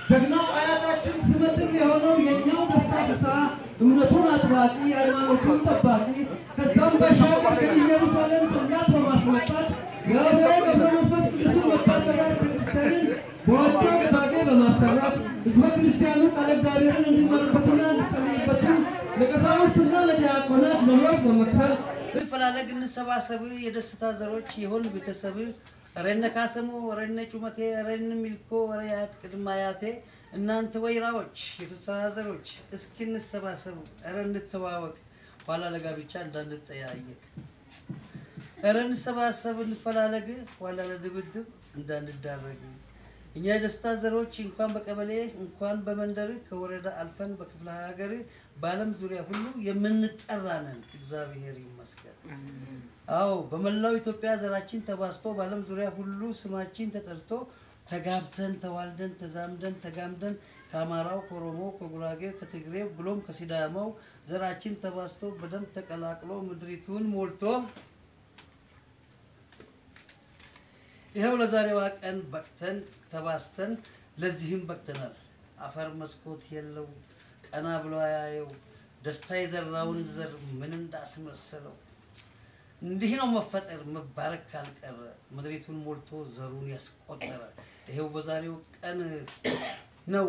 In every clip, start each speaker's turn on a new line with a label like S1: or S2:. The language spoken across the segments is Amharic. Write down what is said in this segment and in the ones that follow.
S1: ጀግናው አያታችን ስመጥር የሆነው የኛው ደስታ ፍስሐ እምነቱን አጥባቂ ሃይማኖቱን ጠባቂ ከዛም ባሻገር ከኢየሩሳሌም ጽላት በማስመጣት የአብያ ገብረ መንፈስ ቅዱስን መታሰቢያ ቤተክርስቲያንን በዋጮ ገታጌ በማሰራት ህዝበ ክርስቲያኑ ቃለ እግዚአብሔርን እንዲመለከቱና እንዲጸልይበቱ ለቀሳውስትና ለዲያቆናት ደሞዝ በመክፈል
S2: እንፈላለግ እንሰባሰብ የደስታ ዘሮች የሆን ቤተሰብ ረነ ካሰሙ ረነ ጩመቴ ረነ ሚልኮ ረያት ቅድመ አያቴ እናንተ ወይራዎች የፍስሐ ዘሮች እስኪ እንሰባሰቡ፣ ረ እንተዋወቅ፣ ኋላ ለጋብቻ እንዳንጠያየቅ። ረ እንሰባሰብ እንፈላለግ፣ ኋላ ለድብድብ እንዳንዳረግ። እኛ የደስታ ዘሮች እንኳን በቀበሌ እንኳን በመንደር ከወረዳ አልፈን በክፍለ ሀገር በዓለም ዙሪያ ሁሉ የምንጠራ ነን። እግዚአብሔር ይመስገን። አዎ በመላው ኢትዮጵያ ዘራችን ተባዝቶ በዓለም ዙሪያ ሁሉ ስማችን ተጠርቶ ተጋብተን ተዋልደን ተዛምደን ተጋምደን ከአማራው፣ ከኦሮሞ፣ ከጉራጌው፣ ከትግሬው ብሎም ከሲዳማው ዘራችን ተባዝቶ በደም ተቀላቅሎ ምድሪቱን ሞልቶ ይኸው ለዛሬዋ ቀን በቅተን ተባስተን ለዚህም በቅተናል። አፈር መስኮት የለው ቀና ብሎ አያየው ደስታ የዘራውን ዘር ምን እንዳስመሰለው እንዲህ ነው መፈጠር መባረክ ካልቀረ ምድሪቱን ሞልቶ ዘሩን ያስቆጠረ ይሄው በዛሬው ቀን ነው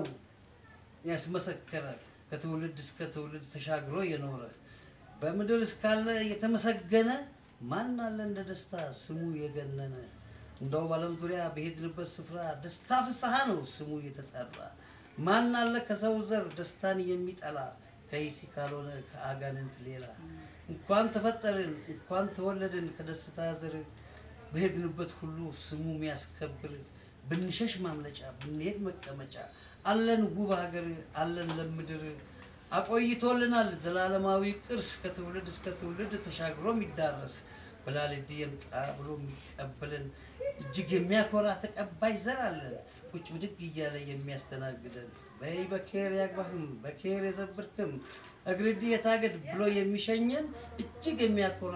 S2: ያስመሰከረ ከትውልድ እስከ ትውልድ ተሻግሮ የኖረ በምድር እስካለ የተመሰገነ ማን አለ እንደ ደስታ ስሙ የገነነ እንደው በዓለም ዙሪያ በሄድንበት ስፍራ ደስታ ፍስሐ ነው ስሙ የተጠራ ማን አለ ከሰው ዘር ደስታን የሚጠላ ከይሲ ካልሆነ ከአጋንንት ሌላ እንኳን ተፈጠርን እንኳን ተወለድን ከደስታ ዘር በሄድንበት ሁሉ ስሙ የሚያስከብር ብንሸሽ ማምለጫ ብንሄድ መቀመጫ አለን ውብ ሀገር አለን ለምድር አቆይቶልናል ዘላለማዊ ቅርስ ከትውልድ እስከ ትውልድ ተሻግሮ የሚዳረስ በላልድ የምጣ ብሎ የሚቀበልን እጅግ የሚያኮራ ተቀባይ ዘር አለን ቁጭ ብድግ እያለ የሚያስተናግደን በይ በኬር ያግባህም በኬር የዘብርክም እግርድ የታገድ ብሎ የሚሸኘን እጅግ የሚያኮራ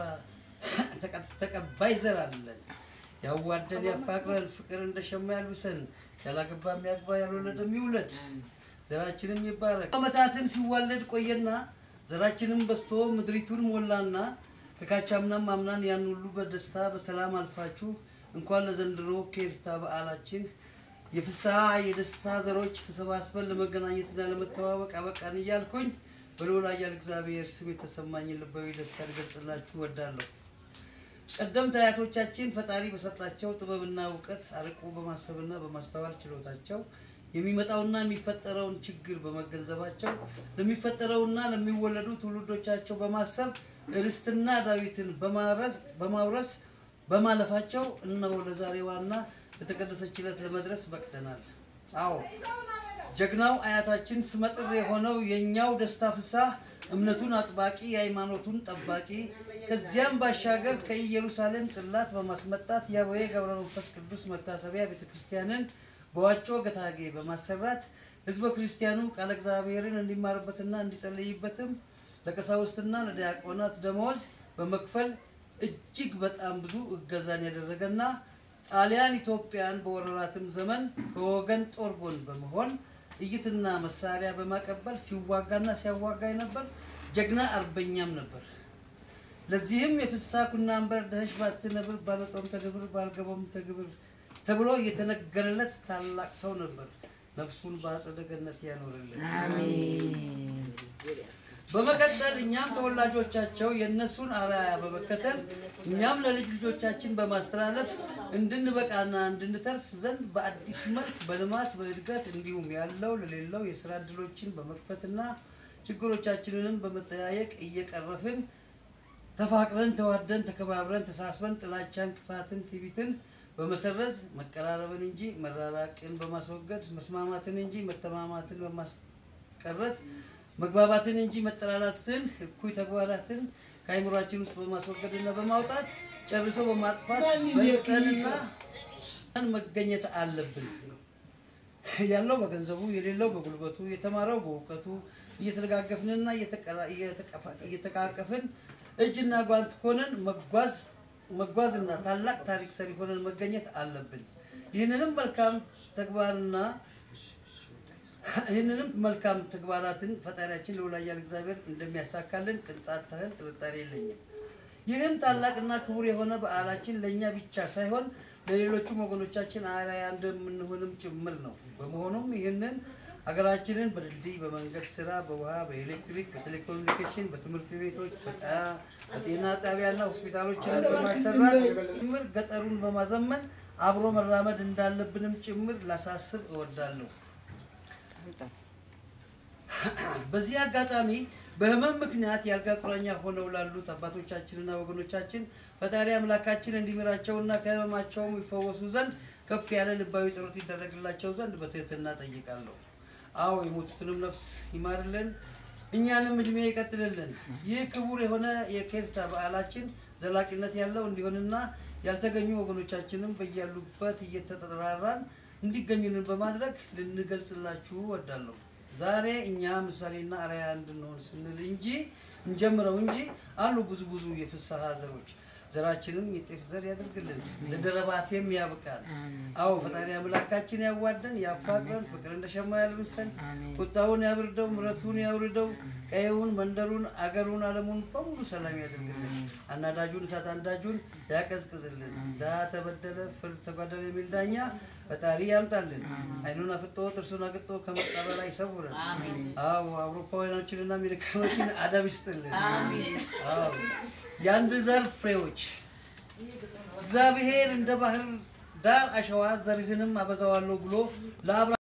S2: ተቀባይ ዘር አለን። ያዋደን ያፋቅረን ፍቅር እንደ ሸማ ያልብሰን ያላገባ የሚያግባ ያልወለደ የሚውለድ ዘራችንም ይባረክ። ዓመታትን ሲዋለድ ቆየና ዘራችንም በስቶ ምድሪቱን ሞላና ከካቻምናም አምናን ያን ሁሉ በደስታ በሰላም አልፋችሁ እንኳን ለዘንድሮ ኬርታ በዓላችን የፍስሐ የደስታ ዘሮች ተሰባስበን ለመገናኘትና ለመተዋወቅ አበቃን እያልኩኝ በልዑል ኃያል እግዚአብሔር ስም የተሰማኝን ልባዊ ደስታ ልገልጽላችሁ እወዳለሁ። ቀደምት አያቶቻችን ፈጣሪ በሰጣቸው ጥበብና እውቀት አርቆ በማሰብና በማስተዋል ችሎታቸው የሚመጣውና የሚፈጠረውን ችግር በመገንዘባቸው ለሚፈጠረውና ለሚወለዱ ትውልዶቻቸው በማሰብ ርስትና ዳዊትን በማውረስ በማውረስ በማለፋቸው እነሆ ለዛሬዋና ለተቀደሰች ዕለት ለመድረስ በቅተናል። አዎ ጀግናው አያታችን ስመጥር የሆነው የኛው ደስታ ፍስሐ እምነቱን አጥባቂ የሃይማኖቱን ጠባቂ ከዚያም ባሻገር ከኢየሩሳሌም ጽላት በማስመጣት የአቡነ ገብረ መንፈስ ቅዱስ መታሰቢያ ቤተክርስቲያንን በዋጮ ገታጌ በማሰራት ህዝበ ክርስቲያኑ ቃለ እግዚአብሔርን እንዲማርበትና እንዲጸልይበትም ለቀሳውስትና ለዲያቆናት ደመወዝ በመክፈል እጅግ በጣም ብዙ እገዛን ያደረገና ጣሊያን ኢትዮጵያን በወረራትም ዘመን ከወገን ጦር ጎን በመሆን ጥይትና መሳሪያ በማቀበል ሲዋጋና ሲያዋጋ የነበር ጀግና አርበኛም ነበር። ለዚህም የፍስሐ ኩናንበር ደህሽ ባትነብር ባለጦም ተግብር ባልገባም ተግብር ተብሎ የተነገረለት ታላቅ ሰው ነበር። ነፍሱን በአጸደ ገነት ያኖርልን። በመቀጠል እኛም ተወላጆቻቸው የእነሱን አርአያ በመከተል እኛም ለልጅ ልጆቻችን በማስተላለፍ እንድንበቃና እንድንተርፍ ዘንድ በአዲስ መልክ በልማት በእድገት እንዲሁም ያለው ለሌለው የስራ እድሎችን በመክፈትና ችግሮቻችንንም በመጠያየቅ እየቀረፍን ተፋቅረን ተዋደን ተከባብረን ተሳስበን ጥላቻን፣ ክፋትን፣ ትዕቢትን በመሰረዝ መቀራረብን እንጂ መራራቅን በማስወገድ መስማማትን እንጂ መተማማትን በማስቀረት መግባባትን እንጂ መጠላላትን፣ እኩይ ተግባራትን ከአይምሯችን ውስጥ በማስወገድና በማውጣት ጨርሶ በማጥፋት በቀንና መገኘት አለብን። ያለው በገንዘቡ የሌለው በጉልበቱ የተማረው በእውቀቱ እየተደጋገፍንና እየተቃቀፍን እጅና ጓንት ሆነን መጓዝ መጓዝና ታላቅ ታሪክ ሰሪ ሆነን መገኘት አለብን። ይህንንም መልካም ተግባርና ይህንንም መልካም ተግባራትን ፈጣሪያችን ልዑል ኃያል እግዚአብሔር እንደሚያሳካልን ቅንጣት ታህል ጥርጣሬ የለኝም። ይህም ታላቅና ክቡር የሆነ በዓላችን ለእኛ ብቻ ሳይሆን ለሌሎቹም ወገኖቻችን አርአያ እንደምንሆንም ጭምር ነው። በመሆኑም ይህንን ሀገራችንን በድልድይ፣ በመንገድ ስራ፣ በውሃ፣ በኤሌክትሪክ፣ በቴሌኮሙኒኬሽን፣ በትምህርት ቤቶች፣ በጣ- በጤና ጣቢያና ሆስፒታሎችን በማሰራት ጭምር ገጠሩን በማዘመን አብሮ መራመድ እንዳለብንም ጭምር ላሳስብ እወዳለሁ። በዚህ አጋጣሚ በህመም ምክንያት የአልጋ ቁራኛ ሆነው ላሉት አባቶቻችንና ወገኖቻችን ፈጣሪ አምላካችን እንዲምራቸውና ከህመማቸውም ይፈወሱ ዘንድ ከፍ ያለ ልባዊ ጸሎት ይደረግላቸው ዘንድ በትህትና ጠይቃለሁ። አዎ የሞቱትንም ነፍስ ይማርልን፣ እኛንም እድሜ ይቀጥልልን። ይህ ክቡር የሆነ የኬርታ በዓላችን ዘላቂነት ያለው እንዲሆንና ያልተገኙ ወገኖቻችንም በያሉበት እየተጠራራን እንዲገኙልን በማድረግ ልንገልጽላችሁ እወዳለሁ። ዛሬ እኛ ምሳሌና አርአያ እንድንሆን ስንል እንጂ እንጀምረው እንጂ አሉ ብዙ ብዙ የፍስሐ ዘሮች ዘራችንም የጤፍ ዘር ያደርግልን ለደረባቴም ያብቃል። አዎ ፈጣሪ አምላካችን ያዋደን ያፋቅረን፣ ፍቅር እንደ ሸማ ያልብሰን፣ ቁጣውን ያብርደው፣ ምረቱን ያውርደው፣ ቀየውን፣ መንደሩን፣ አገሩን፣ ዓለሙን በሙሉ ሰላም ያደርግልን። አናዳጁን እሳት አንዳጁን ያቀዝቅዝልን። ድሀ ተበደለ ፍርድ ተጓደለ የሚል ዳኛ ፈጣሪ ያምጣልን። አይኑን አፍጦ ጥርሱን አግጦ ከመጣ በላይ ይሰውረን። አዎ አውሮፓውያኖችንና አሜሪካኖችን አደብ ይስጥልን። አዎ የአንድ ዘር ፍሬዎች እግዚአብሔር እንደ ባህር ዳር አሸዋ ዘርህንም አበዛዋለሁ ብሎ ለአብራ